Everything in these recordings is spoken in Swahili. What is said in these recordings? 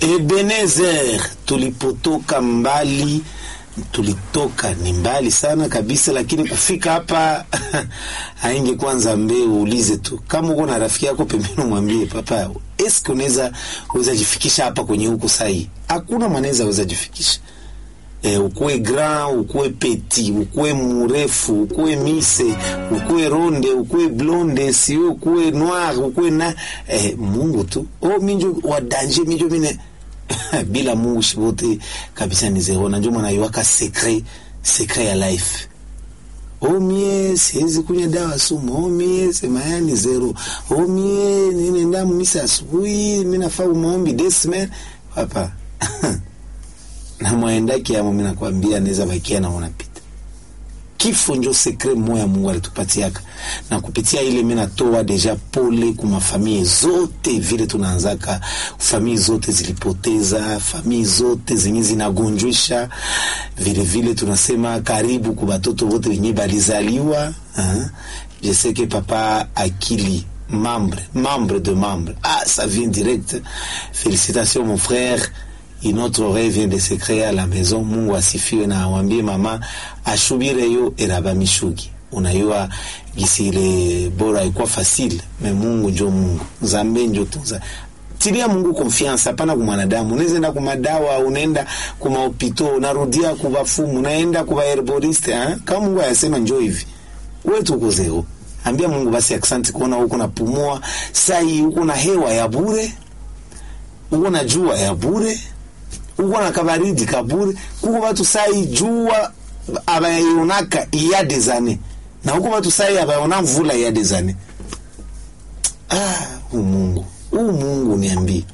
Ebenezer, tulipotoka mbali, tulitoka ni mbali sana kabisa, lakini kufika hapa ainge kwanza mbe uulize tu, kama uko na rafiki yako pembeni, mwambie papa, eske unaweza uweza jifikisha hapa kwenye huku sahi? Hakuna mwanaweza weza jifikisha Eh, ukuwe grand ukuwe peti ukuwe murefu ukuwe mise ukuwe ronde ukuwe blonde sio ukuwe noir ukuwe na eh, Mungu tu oh, minjo wa danger minjo mine bila Mungu shibote kabisa ni zero na njo mwana yuwaka secret secret ya life oh mie siwezi kunywa dawa sumu oh mie sema ni zero oh mie ninaenda misa asubuhi mimi nafaa maombi desmen hapa na mwaendaki yamo, mimi nakwambia naweza bakia na unapita kifo njo sekre moya Mungu alitupatiaka, na kupitia ile mimi natoa deja pole kuma famii zote, vile tunaanzaka famii zote zilipoteza, famii zote zenye zinagonjwisha, vile vile tunasema karibu kwa batoto wote wenye balizaliwa. Je sais que papa akili membre membre de membre ah ça vient direct. Félicitations mon frère une autre oreille vient de se créer à la maison. Mungu asifiwe na awambie mama ashubire yo eraba mishugi. Unayua gisi ile bora haikuwa fasile, me Mungu njo Mungu, Nzambe njo tunza tilia Mungu confiance, hapana kwa mwanadamu. Unaweza enda kwa madawa, unaenda kwa mahopito, unarudia kwa wafumu, unaenda kwa herboriste eh? Kama Mungu ayasema njoo hivi, wewe tuko zero. Ambia Mungu basi asante kuona huko napumua, sai huko na hewa ya bure, huko na jua ya bure uko na kabaridi kabure kuko batu sai jua abayonaka iya des années na huko batu sai abayona mvula iya des années ah u Mungu u Mungu niambie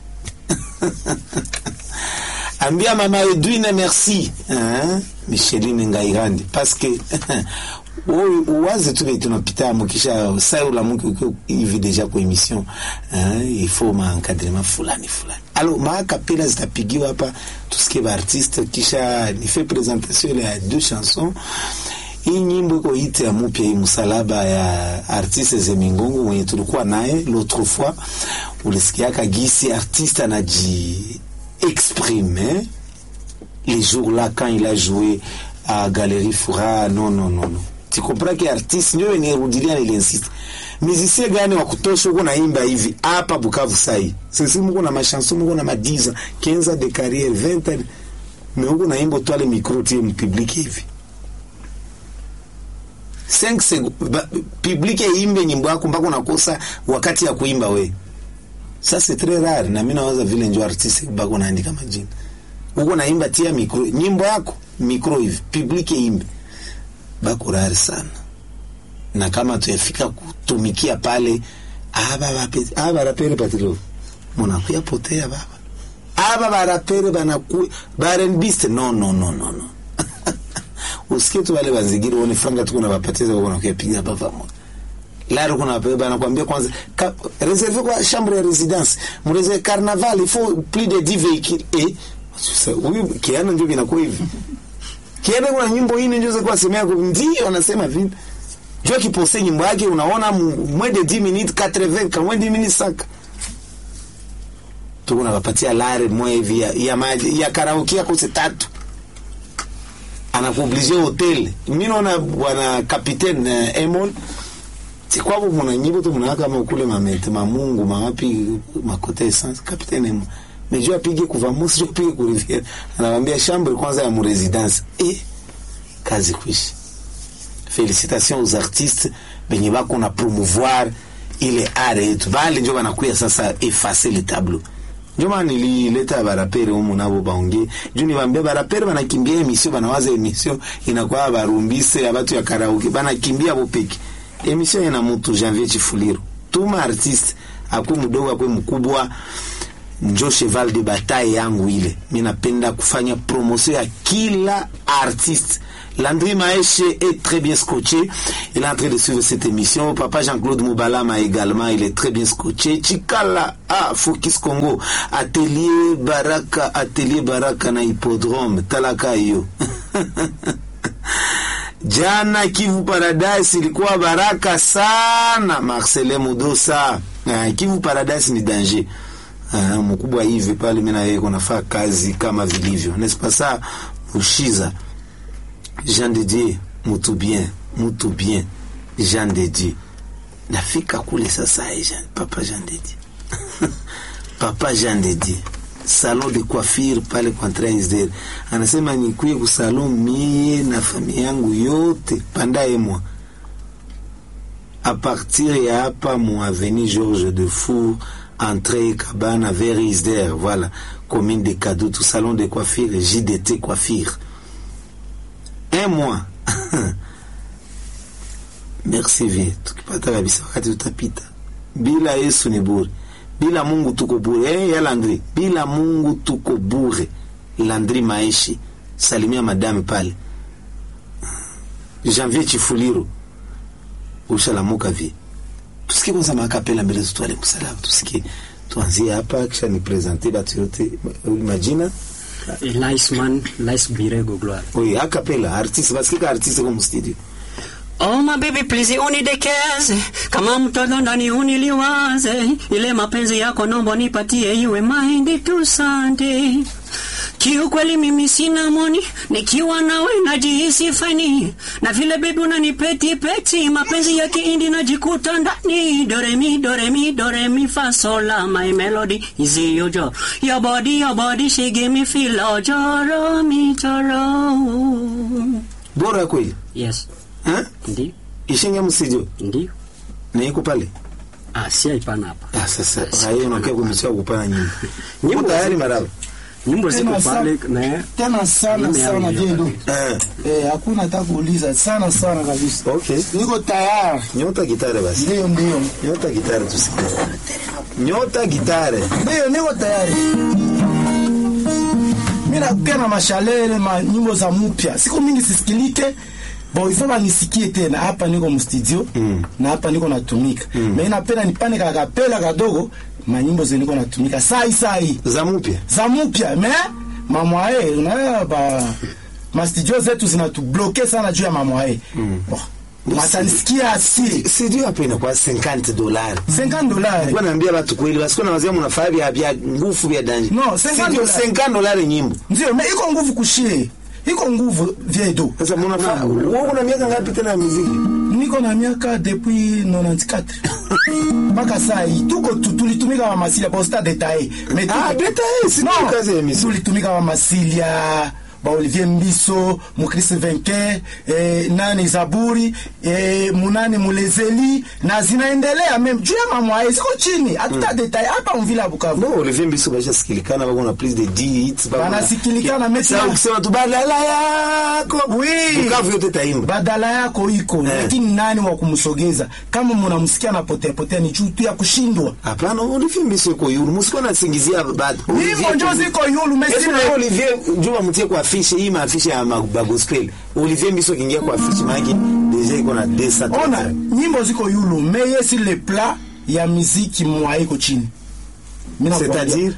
ambia mama Edwine merci hein Micheline Ngairandi parce que uwaze tu tunapita mukisha sai ula muki hivi deja kwa emission il faut ma encadrement fulani fulani alors ma kapela zitapigiwa hapa tusikie ba artiste kisha nife presentation ya deux chansons hii nyimbo iko hiti ya mupya hii msalaba ya artiste Zemingongo mwenye tulikuwa naye l'autre fois ulisikiaka gisi artiste anaji exprime les jours là quand il a joué à Galerie Fura non non non non tu comprends que artiste ndio nirudilia niliinsist musicien gani wa kutosha huko naimba hivi hapa Bukavu sai sisi mko na machanson mko na madiza 15 de carrière 20 mais huko naimba toi le micro tu mu public hivi 5 secondes public imbe nyimbo yako mpaka unakosa wakati ya kuimba we ça c'est très rare na mimi nawaza vile ndio artiste bako naandika majina huko naimba tia micro nyimbo yako micro hivi public imbe bako rare sana na kama tuyafika kutumikia pale aba aba barapere patilo munakuya potea baba aba barapere banaku barenbiste no no no no no usikie tu wale wazigiri wone franga tu kuna bapatiza wako nakuya piga baba mo laro kuna baba banakwambia kwanza ka, réservé kwa chambre ya résidence mreze carnaval il faut plus de 10 véhicules et huyu kiana ndio vinakuwa hivi kiana kuna nyimbo hii ndio kwa semea ndio anasema vipi jua kipose nyimbo yake unaona moins de 10 minutes 80 ka moins de 10 minutes saka tuko nawapatia lare moja hivi ya, ya, ya karaoke yako tatu anakuoblige hotel mimi naona bwana capitaine uh, Emon sikwabo muna nyimbo tu muna kama kule mamete mamungu mawapi makote essence capitaine Emon mejua apige kuvamosi jo apige ku rivière anawambia chambre kwanza ya mu residence eh kazi kuishi félicitations aux artistes benye bako na promouvoir ile art yetu bale njo banakuya sasa effacer le tableau njo maana nilileta barapere humu nabo baongee juu niwaambia barapere banakimbia emission banawaza emission inakuwa barumbise ya batu ya karaoke banakimbia bopeki emission ina mutu Janvier Chifuliro tuma artiste akwe mdogo akwe mkubwa njo cheval de bataille yangu ile mi napenda kufanya promotion ya kila artiste Landry Maèche est très bien scotché. Il est en train de suivre cette émission. Papa Jean-Claude Moubalama également, il est très bien scotché. Chikala, ah, Focus Congo. Atelier Baraka, Atelier Baraka na hippodrome. Talaka hiyo. Jana Kivu Paradise ilikuwa baraka sana. Marcelin Mudosa. Uh, Kivu Paradise ni danger. Ah, mkubwa hivi pale mimi na yeye kunafaa kazi kama vilivyo n'est-ce pas ça Mushiza Jean de Dieu mutu bien mutu bien Jean de Dieu nafika kule sasa eh, Jean, papa Jean de Dieu papa Jean de Dieu salon de coiffure pale kwa Transder anasema nikuye ku salon mie na familia yangu yote pandaye mwa à partir ya hapa mu avenue Georges de Four entrée Cabana vers Isder voilà commune de Kadutu salon de coiffure JDT coiffure un mois merci vie tukipata kabisa wakati tutapita bila Yesu ni bure bila Mungu tuko bure eh, ya Landri bila Mungu tuko bure Landri Maishi salimia madame pale Janvier Chifuliro ushalamuka vi tusikie kwanza makapela mbele tutwale msalaba tusikie tuanzie hapa kisha ni presente batu yote majina Laisman, Lais Birego Gloire. oui akapela artiste basikika artiste kwa studio Oh my baby please unidekeze kama mtoto ndani uniliwaze ile mapenzi yako nombo nipatie iwe mind tu sande Kiukweli mimi sina moni, nikiwa nawe najihisi fani, na vile bebi unanipeti peti, mapenzi ya kiindi najikuta ndani. Doremi doremi doremi fa sol la my melody is your joy, your body your body she give me feel oh joro mi joro. bora kweli Yes, eh ndio ishinge mstudio ndio. na iko pale Ah, si haipana hapa. ah sasa hayo unakia kumisia kupana nyimbo Nyimbo nyimbo tayari maraba Nyimbo ziko Tena pale sana- na tena sana Mimi sana yangu jendo eh eh, hakuna hata kuuliza sana sana kabisa okay niko tayari nyota gitare basi ndio ndio nyota gitare tusikie nyota gitare ndio niko tayari mi nakukia na mashalele ma nyimbo za mpya siku mingi sisikilike bo ifo banisikie tena hapa niko mstudio Mm. na hapa niko natumika mm. me napenda nipane kakapela kadogo manyimbo ze niko natumika sai sai za mpya za mpya me mamwae unaona ba mastudio zetu zinatubloke sana juu ya mamwae mm. oh, watanisikia asiri studio hapa inakuwa 50 dolari 50 dolari kwa naambia watu kweli basi kuna wazee mnafaa vya vya nguvu vya danje No, 50 Studio dolari. 50 dolari nyimbo ndio me iko nguvu kushie iko nguvu vyedo sasa mnafaa wewe una miaka ngapi tena ya muziki niko na miaka depuis 94 mpaka saa hii tuko tu- tulitumika wa masilia posta detaye me tuko- Ah, detaye, si No, ndio kazi ya emission. tulitumika wa masilia ba Olivier Mbiso Mukris Venke eh, nani Zaburi eh, munani Mulezeli na zinaendelea mem juu ya mamwae ziko chini hatuta detaye hapa mvila Bukavu no Olivier Mbiso baisha sikilikana bako na please the D hits bako na- Banasikilikana, meti Sasa na- ukisema tu badala yako Oui. Bukavu yote taimba badala yako iko Eh. lakini nani wa kumsogeza kama mnamsikia na potea potea ni juu tu ya kushindwa hapana Olivier Mbiso yuko yulu msiko nasingizia bad hivyo njo ziko yulu Yesu mesile na Olivier Juma mtie kwa afishe hii maafishe ya ma- ba gospel Olivier Mbiso kiingia kwa afishe maana deja iko na desa ona nyimbo ziko yulu meye si le plat ya miziki mwa iko chini Mina kuambia. c'est-à-dire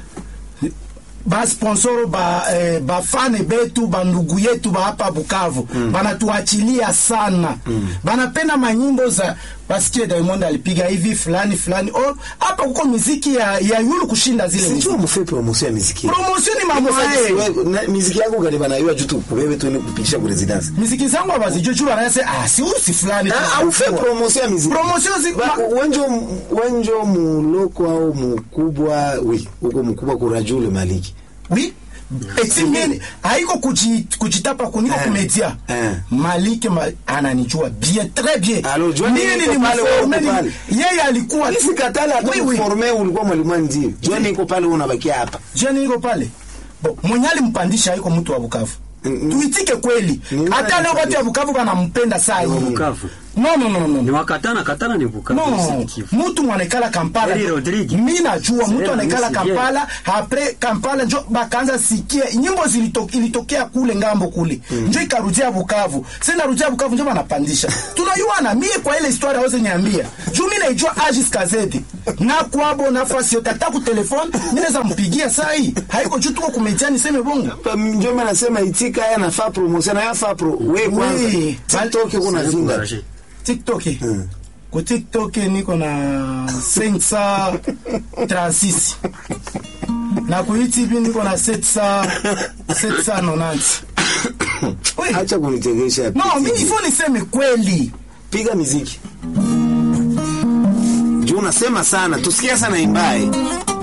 basponsoro ba, eh, bafane betu bandugu yetu ba hapa Bukavu mm. banatuachilia sana mm. banapenda manyimbo za basikie Diamond alipiga hivi fulani fulani oh, hapa kuko miziki ya, ya yulu kushinda zile miziki. sijua mfe promotion ya muziki promotion ni mambo Sasa haya wewe, na- miziki yako gani banaiwa juu tu kubebe tu ile kupitisha ku residence miziki zangu abazijua juu wanasema ah si huyu si fulani Ah, au fait promotion ya muziki promotion zi Ba- ma- wenjo wenjo muloko au mukubwa wi uko mkubwa kurajule maliki oui eti mimi haiko kuji, kujitapa kuniko Eh, kumedia eh. Malike ma, ananijua bien très bien Alors, jua Mimi niko ni pale, mforme, wewe uko ni- yeye alikuwa tu- Isi katala hata Oui, oui. kuforme ulikuwa mwalimu ndio. Jioni iko pale unabakia hapa. jeni iko pale bo mwenye alimpandisha haiko mtu wa Bukavu Mm, tuitike kweli Ni hata nani leo watu kabisa? wa Bukavu wanampenda saa hii Bukavu. no no no no, Ni no. wakatana katana ni Bukavu. no si Kivu. mtu mwanekala Kampala Eli Rodrigue. mi najua mtu Sera, anekala mimi sijui. Kampala apre Kampala njo bakaanza sikia nyimbo zilito- ilitokea kule ngambo kule njo ikarudia Bukavu sasa narudia Bukavu njo banapandisha tunayuana mie kwa ile historia wose niambia juu mi naijua Agis Kazedi na kwabo nafasi yote hata ku telefone mi naweza mpigia saa hii haiko juu tuko kumetia niseme bongo Pa- Ndio maana nasema itika haya nafaa promotion haya faa pro. Wewe kwanza. Oui. TikTok uko na Sasa zinga. encouragé. TikTok ku tiktok niko na 536 na ku youtube niko na 700 790 Oui. acha kunichekesha no mi ifo niseme kweli piga miziki juu unasema sana tusikia sana imbaye